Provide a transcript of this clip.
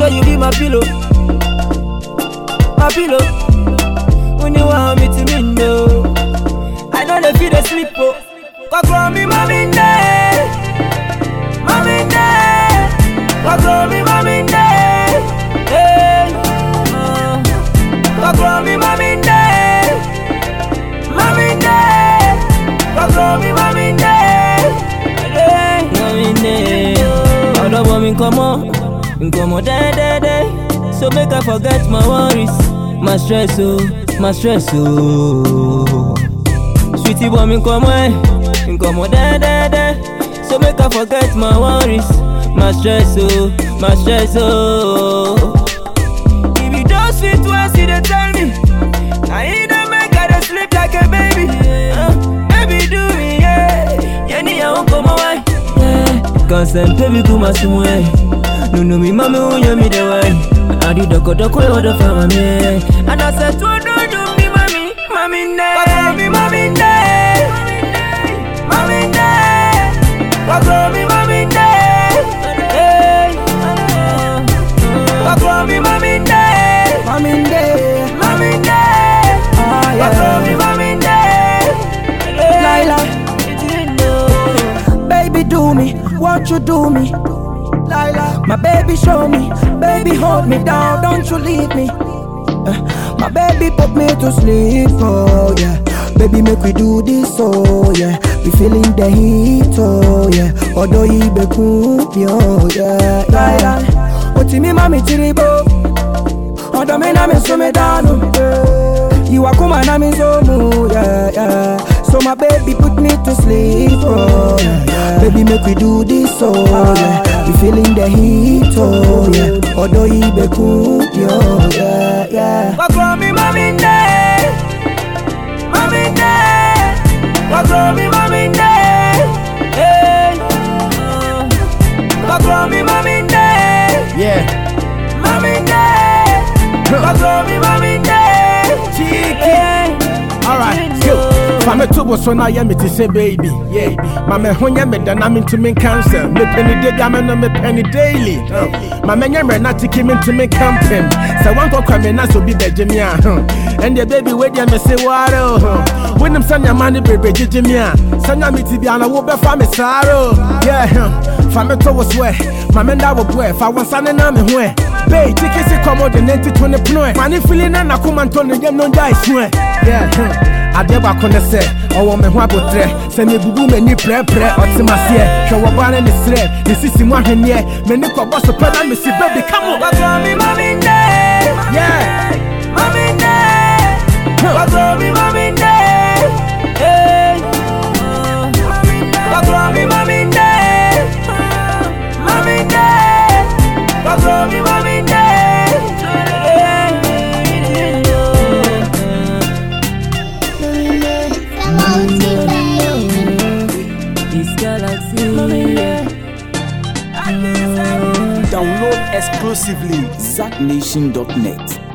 swear you be my pillow, my pillow. When you want me to me no, I know they feel the sleep oh. Cock me, mommy day, mommy day. Cock me, mommy day, hey. Uh, Cock me, mommy day, mommy day. Cock me, mommy day, hey. Mommy day. Ọ̀dọ̀ bọ̀ mi nkọ́mọ́, nkọ́mọ́ dẹ́dẹ́dẹ́. So make I forget my worries, my stress oh, my stress oh. Sweetie bọ̀ mi nkọ́mọ́ ẹ̀, nkọ́mọ́ dẹ́dẹ́dẹ́. So make I forget my worries, my stress oh, my stress oh. If you just fit once, you dey tell me. I ain't dey make I dey sleep like a baby. Uh, baby do me, yeah. Yeah, ni ya unko mo wai. Yeah. Consent baby kuma sumu eh. Nunu mi mami unyo mi de wai. Adi doko doko yo do fa mami. And I said to do do mi mami, mami ne. Papa mi mami ne. Mami ne. Papa mi mami ne. Hey. Papa mi mami ne. Mami day, Mami ne. ah Papa mi yeah. mami ne. Laila. You know. Baby do me, won't you do me? Laila. My baby show me, baby hold me down, don't you leave me. Uh, my baby put me to sleep, oh yeah. Baby make we do this, oh yeah. Be feeling the heat, oh yeah. Although he be cool, oh yeah. Laila. Oti mi mami tiribo. Ọ̀dọ̀ mi náà mi sún mi dànù. Ìwà kúmà náà mi sómù. Yeah, yeah. So my baby put me to sleep. Oh, yeah, yeah. Baby make we do this. Oh, yeah. We feeling the heat. Oh, yeah. Ọ̀dọ̀ ibẹ̀ kú. Yo, yeah, yeah. Kọ́kọ́ mi máa mi ń dé. Máa mi ń dé. Kọ́kọ́ mi máa mi ń dé. Hey. Kọ́kọ́ mi máa mi ń dé. Yeah. Máa mi ń dé. Kọ́kọ́ mi máa mi ń dé. Cheeky. Alright, yo. Fame to bo so na ye me ti say baby. Yeah. Mama ho nya me dana me to me cancer. Me penny day ga me no me penny daily. Uh. Mama nya me na tiki me to me camping. Say one ko kwa me na so bi beje me a. huh. And the baby we dia me say waro. When them sanya money baby jeje me a. Sanya me ti bia na wo be fa me saro. Yeah. huh. Fame to wo swear. Mama nda wo boy fa won sane na me ho. Bay, tiki si komo de nenti to ne pnoe. Mani feeling na na kuma nto ne yem no dai swe. Yeah. huh. adeɛ baako ne sɛ ɔwɔ me ho abotrɛ sɛ mebubu m'ani prɛprɛ ɔte maseɛ hwɛ wɔ baa ne ne serɛ ne sisi mu ahwenneɛ m'ani kɔbɔ so pɛ na mesi baby come on Kọ́kọ́ mi máa mi ń dé. yeah Máa mi ń dé. Kọ́kọ́ mi máa mi ń dé. Hey. Kọ́kọ́ mi máa mi ń dé. Máa mi ń dé. Kọ́kọ́ mi máa mi ń dé. This galaxy. Download exclusively ZackNation.net.